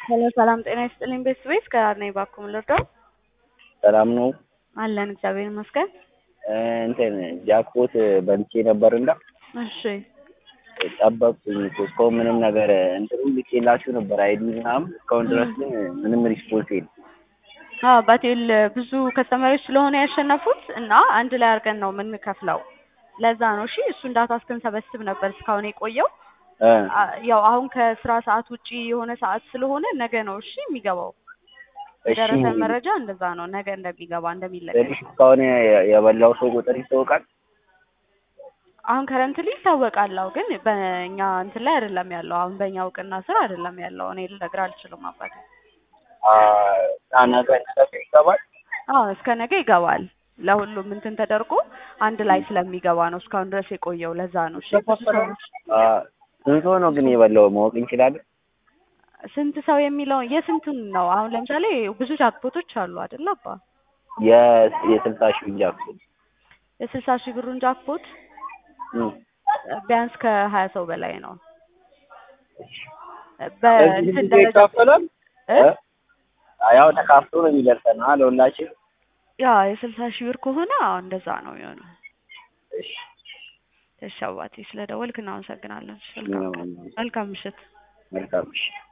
ሄሎ ሰላም ጤና ይስጥልኝ ቤተሰቤት ከራር ነኝ ባኩም ልርዳው ሰላም ነው። አለን እግዚአብሔር ይመስገን። እንትን ጃክፖት በልቼ ነበር እና እሺ ጠበቅኩኝ እኮ እስካሁን ምንም ነገር እንትኑ ልኬላችሁ ነበር አይዲ ምናምን እስካሁን ድረስ ግን ምንም ሪስፖንስ የለም። አዎ ባቴል ብዙ ከስተመሮች ስለሆነ ያሸነፉት እና አንድ ላይ አድርገን ነው የምንከፍለው። ለዛ ነው እሺ። እሱን ዳታ እስክንሰበስብ ነበር እስካሁን የቆየው። እ አ- ያው አሁን ከስራ ሰዓት ውጪ የሆነ ሰዓት ስለሆነ ነገ ነው እሺ የሚገባው። እሺ የደረሰን መረጃ እንደዛ ነው፣ ነገ እንደሚገባ እንደሚለቀቅ። ስለዚህ እስካሁን የ- የበላው ሰው ቁጥር ይታወቃል። አሁን ከረንትሊ ይታወቃል። አዎ ግን በእኛ እንትን ላይ አይደለም ያለው። አሁን በእኛ እውቅና ስር አይደለም ያለው። እኔ ልነግርህ አልችልም አባቴ። አ ነገ ነገ ይገባል። አዎ እስከ ነገ ይገባል። ለሁሉም እንትን ተደርጎ አንድ ላይ ስለሚገባ ነው እስካሁን ድረስ የቆየው። ለዛ ነው እሺ። ብዙ ሰዎች አ ስንት ሰው ነው ግን የበላው ማወቅ እንችላለን? ስንት ሰው የሚለው የስንቱን ነው? አሁን ለምሳሌ ብዙ ጃክፖቶች አሉ አይደል አባ? የ- የስልሳ ሺህ ጃክፖት የስልሳ ሺህ ብሩን ጃክፖት እም። ቢያንስ ከሀያ ሰው በላይ ነው። ስለዚህ በእንትን ስንት ደረጃ ይካፈላል? እ? እ? ያው ተካፍሎ ነው የሚደርሰን አ ለሁላችን። ያ የስልሳ ሺህ ብር ከሆነ አዎ እንደዛ ነው የሚሆነው። እሺ እሺ አባቴ ስለ ደወልክ እናመሰግናለን። መልካም ቀን። መልካም ምሽት። መልካም እሺ